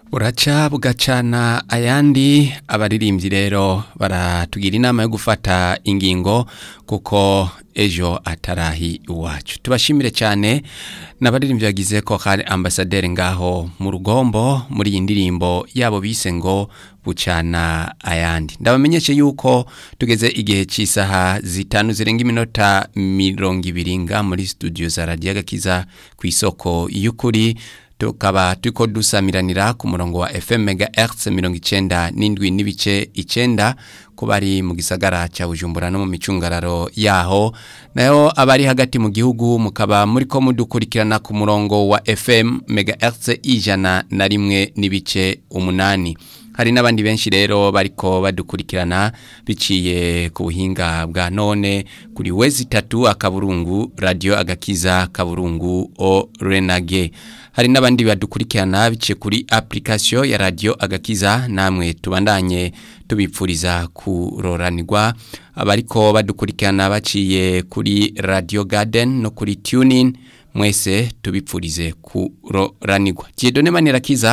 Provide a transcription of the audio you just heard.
buraca bugacana ayandi abaririmbyi rero baratugira inama yo gufata ingingo kuko ejo atarahi iwacu tubashimire cyane n'abaririmbyi bagize ko hari ambasaderi ngaho mu rugombo muri iyi ndirimbo yabo bise ngo bucana ayandi ndabamenyeshe yuko tugeze igihe cy'isaha zitanu zirenga iminota mirongo ibiri nga muri studio za radiyo agakiza ku isoko y'ukuri tukaba turiko dusamiranira ku murongo wa FM megahertz mirongo icenda n'indwi n'ibice icenda ku bari mu gisagara cya Bujumbura no mu micungararo yaho nayo abari hagati mu gihugu mukaba muri ko mudukurikirana ku murongo wa FM megahertz ijana na rimwe n'ibice umunani hari n'abandi benshi rero bariko badukurikirana biciye ku buhinga bwa none kuri wezi tatu akaburungu radio agakiza kaburungu o renage hari n'abandi badukurikirana biciye kuri application ya radio agakiza namwe tubandanye tubipfuriza kuroranirwa abariko badukurikirana baciye kuri radio garden no kuri tuning mwese tubipfurize kuroranirwa Dieudonne Manirakiza